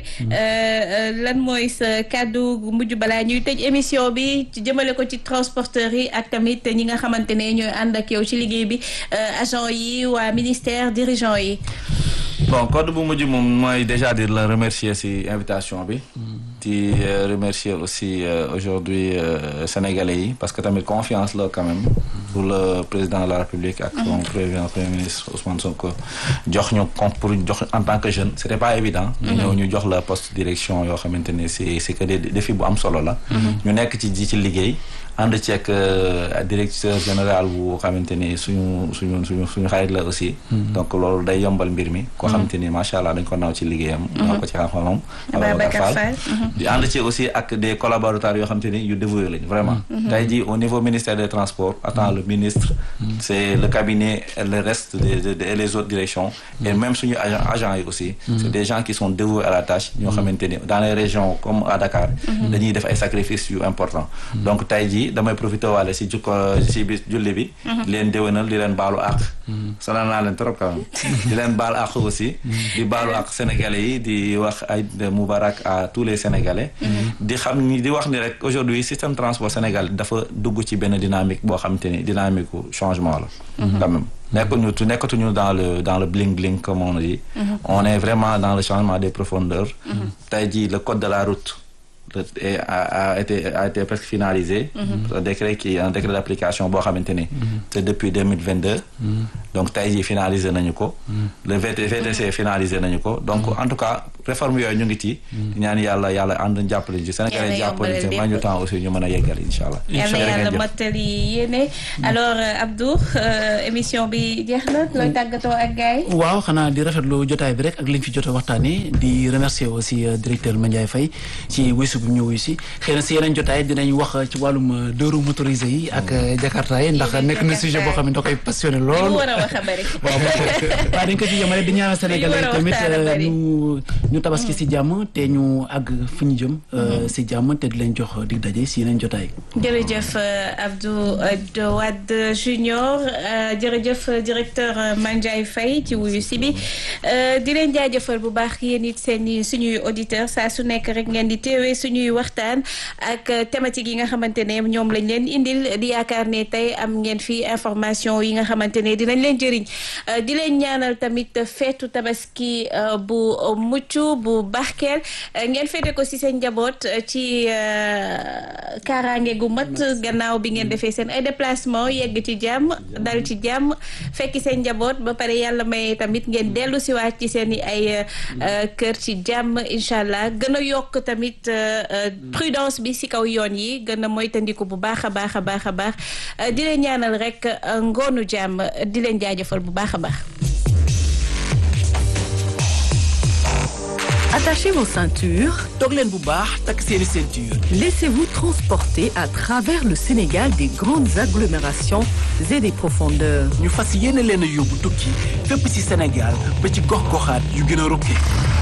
lan mooy sa kàddu mujj balaa ñuy tëj émission bi jëmale ko ci transporteurs yi ak tamit ñi nga xamante ne ñooy ànd ak yow ci liggéey bi agent yi waa ministère dirigeant yi bon code bu mujj moom mooy déjà di la remercier ci invitation bi di remercier aussi aujourd'hui sénégalais yi parce que tamit confiance la quand même pour le président de la république ak son président premier ministre Ousmane Sonko jox ñu pour jox en tant que jeune c'était pas évident ñu ñëw ñu jox la poste direction yoo xamante ne c'est c'est que des défi bu am solo la ñu nekk ci ji ci liggéey ànd ceeg directeur général bu xamante ni suñu suñu suñu suñu xarit la aussi donc loolu day yombal mbir mi koo xamante ni macha allah dañ ko naw ci liggéeyam naw ko ci xam-xamam Ababacar Fall di ànd ci aussi ak des collaborateurs yoo xamante ni yu dévoué lañ vraiment tey jii au niveau ministère des transports attend le ministre c'est le cabinet et le reste et les autres directions et même suñu agent agents yi aussi c'est des gens qui sont dévoués à la tâche ñoo xamante ni dans les régions comme à Dakar dañuy def ay sacrifices yu important donc tey jii damay profité waale si jukko si bis julli bi di leen déwénal di leen baalu àq sonal naa leen trop quand même di leen baal àq aussi di baalu àq sénégalais yi di wax ay moubarak à tous les sénégalais di xam ni di wax ni rek aujourd'hui système transport sénégal dafa dugg ci benn dynamique boo xamante ni dynamique changement la quand même nekkuñu tu nekkatuñu dans le dans le bling bling comme on dit on est vraiment dans le changement des profondeurs tey jii le code de la route et a, a été a été presque finalisé. un décret qui un décret d'application boo xamante ni. c'est depuis deux mille vingt deux. donc tey jii finalisé nañu ko. le VT VTC finalisé nañu ko donc en tout cas réforme yooyu ñu ngi ci. ñaan yàlla yàlla ànd jàppale ci Sénégal yi jàppale ci ma ñu temps aussi ñu mën a yeggal incha allah. yàlla yàlla mottali yéene alors Abdou émission bi jeex na looy tàggatoo ak gars yi. waaw xanaa di rafetlu jotaay bi rek ak liñ fi jot a waxtaanee di remercier aussi directeur Mandiaye Faye ci wisu bu ñëw si xëy na si yeneen jotaay dinañ wax ci wàllum deux roues motorisées yi ak Jakarta yi ndax nekk na sujet boo xam ne da koy passionné lool. war a wax a bëri. waaw waaw dañ ko ci yemale di ñaanal Sénégalais tamit ñu ñu tabaski si jàmm te ñu àgg fi ñu jëm. si jàmm te di leen jox dig daje si yeneen jotaay. jërëjëf Abdou Wade Junior jërëjëf directeur Mandiaye Faye ci wuyu si bi di leen jaajëfal bu baax yéen it seen suñuy auditeurs saa su nekk rek ngeen di teewee suñuy waxtaan ak thématique yi nga xamante ne ñoom lañ leen indil di yaakaar ne tey am ngeen fi information yi nga xamante ne dinañ leen jëriñ di leen ñaanal tamit feetu tabaski bu mucc bu barkeel ngeen feete ko ci seen njaboot ci kaaraange gu mat gannaaw bi ngeen defee seen ay déplacement yegg ci jàmm dal ci jàmm fekki seen njaboot ba pare yàlla may tamit ngeen dellu si waat ci seen i ay kër ci jàmm incha allah gën a yokk tamit prudence bi ci kaw yoon yi gën a moytandiku bu baax a baax a baax a baax di leen ñaanal rek ngoonu jàmm di leen jaajëfal bu baax a baax. Attachez vos ceintures. toog leen bu baax takk seeni ceinture. Laissez-vous transporter à travers le Sénégal des grandes agglomérations et des profondeurs. ñu fas yéene leen a yóbbu tukki fépp ci Sénégal ba ci gox-goxaat yu gën a rukkee.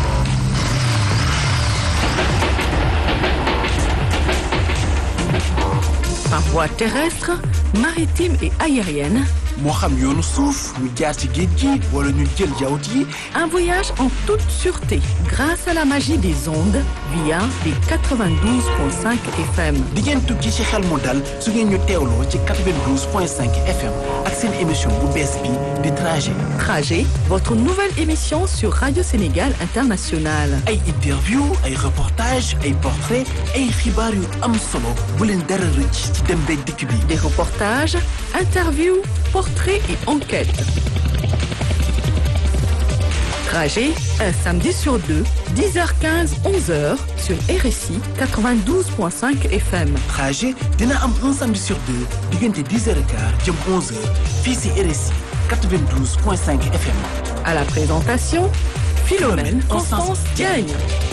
Par voie terrestre, maritime et aérienne, moo xam yoonu suuf ñu jaar ci géej gi wala ñu jël jawt yi un voyage en toute sûreté grâce à la magie des ondes via les 92.5 FM. di ngeen tukki ci xel mu dal su ngeen ñu teewloo ci 92.5 FM ak seen émission bu bees bi di trajet. Trajet, votre nouvelle émission sur Radio Sénégal International. ay interview ay reportage ay portrait ay xibaar yu am solo bu leen dara rëcc ci dem beeg dikk bi. Des reportages, interviews, portraits et enquêtes. Trajet, un samedi sur deux, 10h15, 11h sur RSI 92.5 FM. trajet dina am un samedi sur deux diggante 10h15 jëm 11h fii ci RSI 92.5 FM. À la présentation, Philomène Constance Diagne.